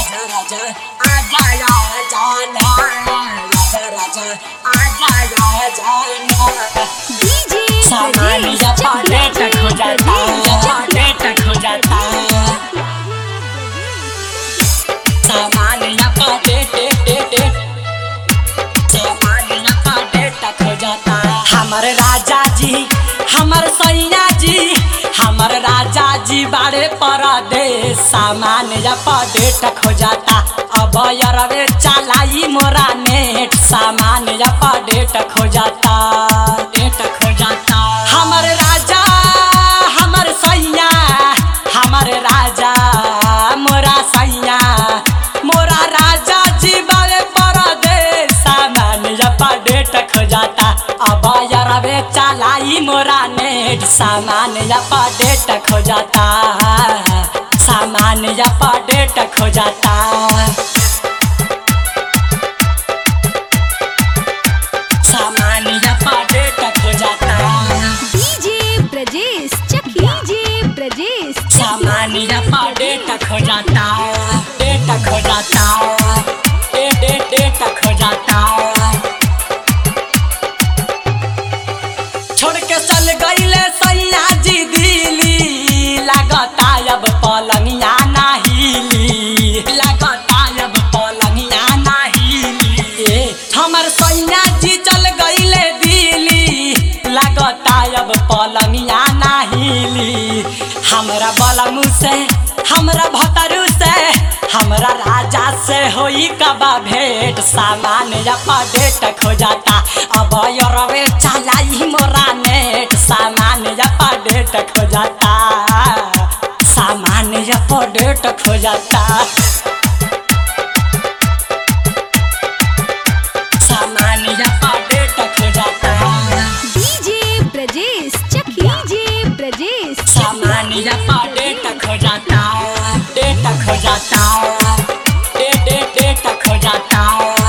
राजा राजा आजा या जाना राजा राजा आजा या जाना डीजे सामान या पाले तक हो जाता पाले तक हो जाता सामान या पाले टे टे टे सामान या पाले तक हो जाता हमर राजा जी हमर सैया जी हमर राजा जी बारे परदेश सामान या पाले तक हो जाता अब यरवे चलाई मोरा नेट सामान या पाले तक हो जाता तक हो जाता हमर राजा हमर सैया हमर राजा मोरा सैया मोरा राजा जी बारे परदेश सामान या पाले तक हो जाता अब यरवे चलाई मोरा नेट सामान या पाले तक हो जाता सामान या पाले तक हो जाता सामान या पाले तक हो जाता डीजे ब्रजेश चकिया डीजे ब्रजेश सामान या पाले तक हो जाता डे तक हो जाता डे डे डे तक हो जाता छोड़ के चल गईले सैया जी दिली लगता अब पलंगिया ना हिली लगता अब पलंगिया ना हिली ए, हमर सैया जी चल गईले दिली लगता अब पलंगिया ना हिली हमरा बलमू से हमरा भतरू से हमरा राजा से होई कबा भेंट सामान या पडेट खो जाता अब यरवे चलाई मोरा नेट सामान या पडेट खो जाता सामान या पडेट खो जाता सामान या पडेट खो जाता डीजे ब्रजेश चकिया डीजे ब्रजेश सामान या पडेट खो जाता डेट खो जाता डे डे डेट खो जाता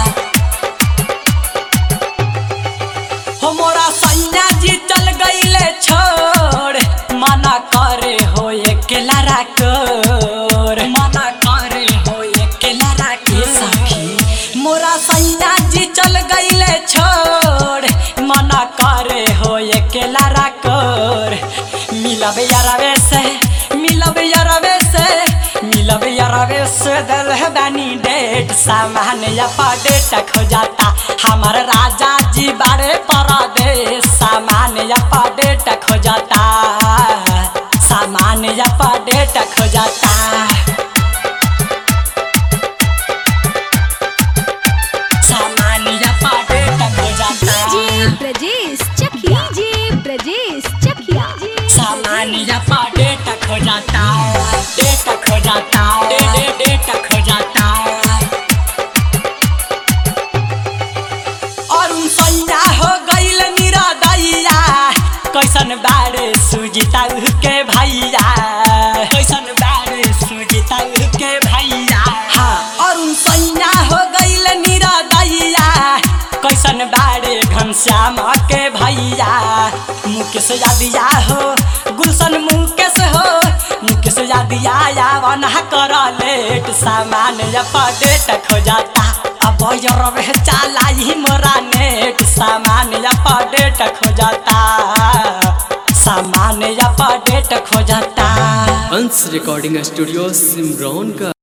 हो मोरा सैया जी चल गईले छोड़ मना करे हो अकेला राकोर मना करे हो अकेला राके सखी मोरा सैया जी चल गईले छोड़ मना करे हो अकेला राकोर मिलब यारवे से मिलब यारवे से मिलब यारवे से दल है बानी डेट सामान या डेट खो जाता हमर राजा जी बारे परदेश सामान या डेट खो जाता सामान या डेट खो जाता सामान या डेट खो जाता डीजे ब्रजेश चकिया डीजे ब्रजेश चकिया सामान या डेट खो जाता डेट खो जाता डे डे डेट खो जाता और उन सैया हो गईल निरदैया कैसन बारे सुजिता के भैया कैसन बारे सुजिता के भैया हाँ और उन सैया हो गईल निरदैया कैसन बारे घनश्याम के भैया मुकेश यादिया हो गुलशन मुकेश हो मुकेश यादिया यावन कर लेट सामान या डेट खो जाता अब यरवे चालाई मोरा नेट सामान या डेट खो जाता सामान या डेट खो जाता अंश रिकॉर्डिंग स्टूडियो सिमरौन का